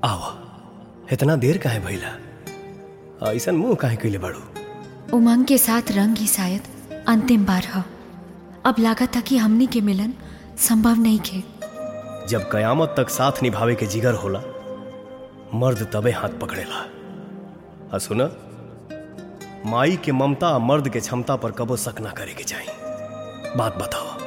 आवा इतना देर काहे भइला ऐसन मुंह काहे कइले बाड़ू उमंग के साथ रंग ही शायद अंतिम बार ह अब लागत था कि हमनी के मिलन संभव नहीं खे जब कयामत तक साथ निभावे के जिगर होला मर्द तबे हाथ पकड़ेला आ सुन माई के ममता आ मर्द के क्षमता पर कबो शक ना करे के चाही बात बताओ